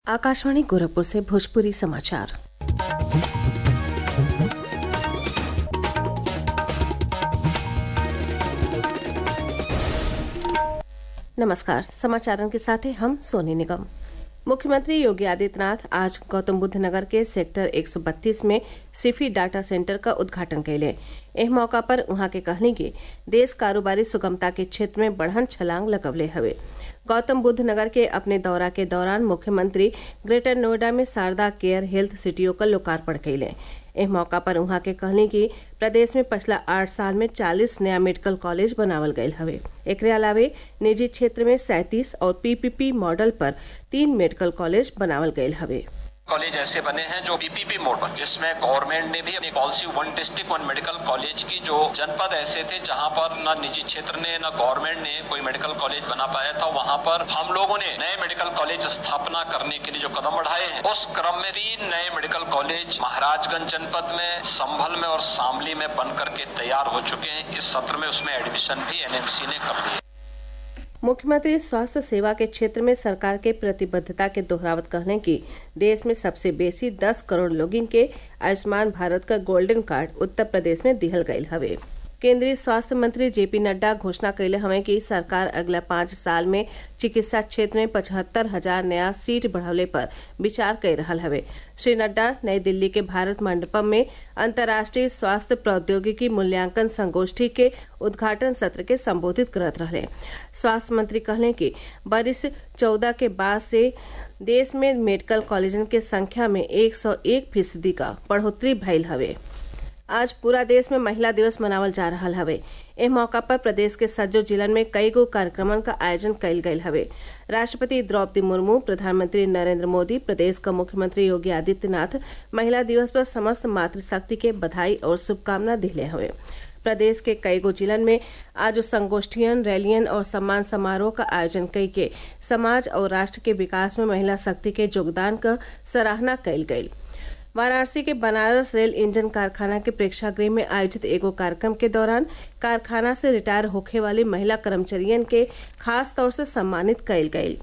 आकाशवाणी गोरखपुर से भोजपुरी समाचार नमस्कार समाचारों के साथ हैं हम सोनी निगम मुख्यमंत्री योगी आदित्यनाथ आज गौतम बुद्ध नगर के सेक्टर 132 में सिफी डाटा सेंटर का उद्घाटन कैले एह मौका पर उहाँ के कहनी कि देश कारोबारी सुगमता के क्षेत्र में बढ़न छलांग लगवले हवे गौतम बुद्ध नगर के अपने दौरा के दौरान मुख्यमंत्री ग्रेटर नोएडा में शारदा केयर हेल्थ सिटियों का लोकार्पण कैले एह मौका पर उहाँ के कहनी कि प्रदेश में पिछला आठ साल में चालीस नया मेडिकल कॉलेज बनावल गयल हवे एकरे अलावे निजी क्षेत्र में सैंतीस और पीपीपी मॉडल पर तीन मेडिकल कॉलेज बनावल गयल हवे कॉलेज ऐसे बने हैं जो पीपीपी मोड पर जिसमें गवर्नमेंट ने भी अपनी policy one district one medical college की जो जनपद ऐसे थे जहां पर न निजी क्षेत्र ने न गवर्नमेंट ने कोई मेडिकल कॉलेज बना पाया था वहां पर हम लोगों ने नए मेडिकल कॉलेज स्थापना करने के लिए जो कदम बढ़ाए हैं उस क्रम में तीन नए मेडिकल कॉलेज महाराजगंज जनपद में संभल में और शामली में बन करके तैयार हो चुके हैं इस सत्र में उसमें एडमिशन भी एनएमसी ने कर दी है मुख्यमंत्री स्वास्थ्य सेवा के क्षेत्र में सरकार के प्रतिबद्धता के दोहरावत कहने की देश में सबसे बेसी 10 करोड़ लोगिन के आयुष्मान भारत का गोल्डन कार्ड उत्तर प्रदेश में दिहल गयल हवे केंद्रीय स्वास्थ्य मंत्री जेपी नड्डा घोषणा कैले हवे कि सरकार अगला पाँच साल में चिकित्सा क्षेत्र में पचहत्तर हजार नया सीट बढ़ावले पर विचार कर रहा हवे श्री नड्डा नई दिल्ली के भारत मंडपम में अंतर्राष्ट्रीय स्वास्थ्य प्रौद्योगिकी मूल्यांकन संगोष्ठी के उद्घाटन सत्र के संबोधित करत रहे स्वास्थ्य मंत्री कहले कि बरिस चौदह के बाद से देश में मेडिकल कॉलेजन के संख्या में 101 फीसदी का बढ़ोतरी भइल हवे आज पूरा देश में महिला दिवस मनावल जा रहा हवे एह मौका पर प्रदेश के सज्जो जिलन में कई गो कार्यक्रमन का आयोजन कइल गयल हवे राष्ट्रपति द्रौपदी मुर्मू प्रधानमंत्री नरेंद्र मोदी प्रदेश का मुख्यमंत्री योगी आदित्यनाथ महिला दिवस पर समस्त मातृशक्ति के बधाई और शुभकामना दिले हवे प्रदेश के कई गो जिलन में आज संगोष्ठियन रैलियन और सम्मान समारोह का आयोजन कई के समाज और राष्ट्र के विकास में महिला शक्ति के योगदान का सराहना कइल गयी वाराणसी के बनारस रेल इंजन कारखाना के प्रेक्षागृह में आयोजित एगो कार्यक्रम के दौरान कारखाना से रिटायर होखे वाली महिला कर्मचारियन के खास तौर से सम्मानित कयल गयी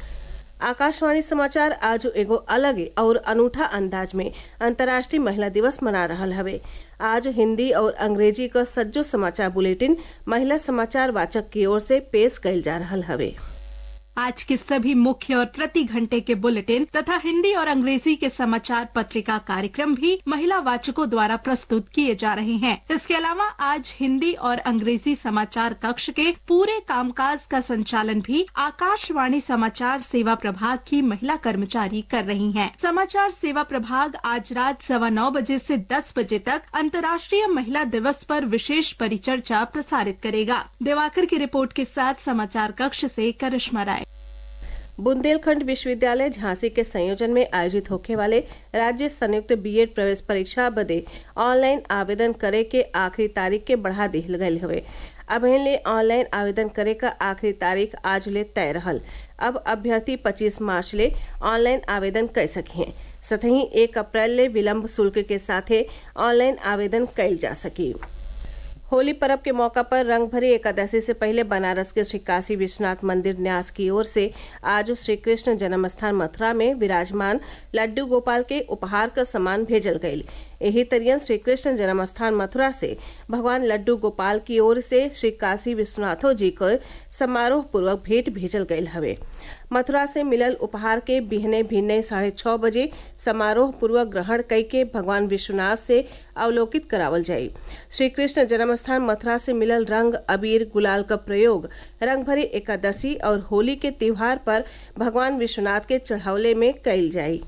आकाशवाणी समाचार आज एगो अलग और अनूठा अंदाज में अंतर्राष्ट्रीय महिला दिवस मना रहा हवे आज हिंदी और अंग्रेजी का सज्जो समाचार बुलेटिन महिला समाचार वाचक की ओर से पेश कइल जा रहा हवे आज के सभी मुख्य और प्रति घंटे के बुलेटिन तथा हिंदी और अंग्रेजी के समाचार पत्रिका कार्यक्रम भी महिला वाचकों द्वारा प्रस्तुत किए जा रहे हैं इसके अलावा आज हिंदी और अंग्रेजी समाचार कक्ष के पूरे कामकाज का संचालन भी आकाशवाणी समाचार सेवा प्रभाग की महिला कर्मचारी कर रही हैं। समाचार सेवा प्रभाग आज रात सवा नौ बजे से दस बजे तक अंतर्राष्ट्रीय महिला दिवस पर विशेष परिचर्चा प्रसारित करेगा दिवाकर की रिपोर्ट के साथ समाचार कक्ष से करिश्मा राय बुंदेलखंड विश्वविद्यालय झांसी के संयोजन में आयोजित होने वाले राज्य संयुक्त बीएड प्रवेश परीक्षा बदे ऑनलाइन आवेदन करे के आखिरी तारीख के बढ़ा दिहल गयल हवे अभिन ले ऑनलाइन आवेदन करे का आखिरी तारीख आज ले तय रहल अब अभ्यर्थी 25 मार्च ले ऑनलाइन आवेदन कर सकी हैं सतही एक अप्रैल ले विलम्ब शुल्क के साथे ऑनलाइन आवेदन कइल जा सकी होली पर्व के मौका पर रंग भरी एकादशी से पहले बनारस के श्री काशी विश्वनाथ मंदिर न्यास की ओर से आज श्री कृष्ण जन्मस्थान मथुरा में विराजमान लड्डू गोपाल के उपहार का सामान भेजल गयी यही तरियन श्री कृष्ण जन्मस्थान मथुरा से भगवान लड्डू गोपाल की ओर से श्री काशी विश्वनाथो जी को समारोह पूर्वक भेंट भेजल गयल हवे मथुरा से मिलल उपहार के बिहने भिन्ने साढ़े छह बजे समारोह पूर्वक ग्रहण कई के भगवान विश्वनाथ से अवलोकित करावल जाये श्री कृष्ण जन्मस्थान मथुरा से मिलल रंग अबीर गुलाल का प्रयोग रंग भरी एकादशी और होली के त्योहार पर भगवान विश्वनाथ के चढ़ावले में कइल जाये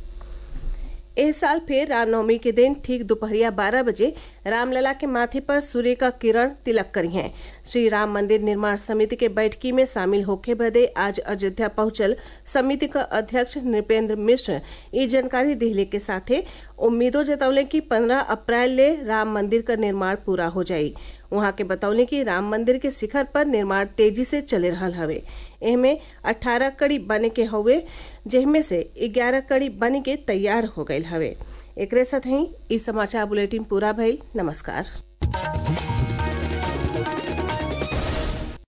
इस साल फिर रामनवमी के दिन ठीक दोपहरिया बारह बजे रामलला के माथे पर सूर्य का किरण तिलक करी हैं श्री राम मंदिर निर्माण समिति के बैठकी में शामिल होके बदे आज अयोध्या पहुंचल समिति का अध्यक्ष नृपेंद्र मिश्र ये जानकारी दिहले के साथे उम्मीदों जतौले कि 15 अप्रैल ले राम मंदिर का निर्माण पूरा हो जाये वहां के बतौले कि राम मंदिर के शिखर पर निर्माण तेजी से चले रहा हवे एहमे 18 कड़ी बने के हुए जिनमें से 11 कड़ी बन के तैयार हो गये हवे एक साथ ही इस समाचार बुलेटिन पूरा भइल नमस्कार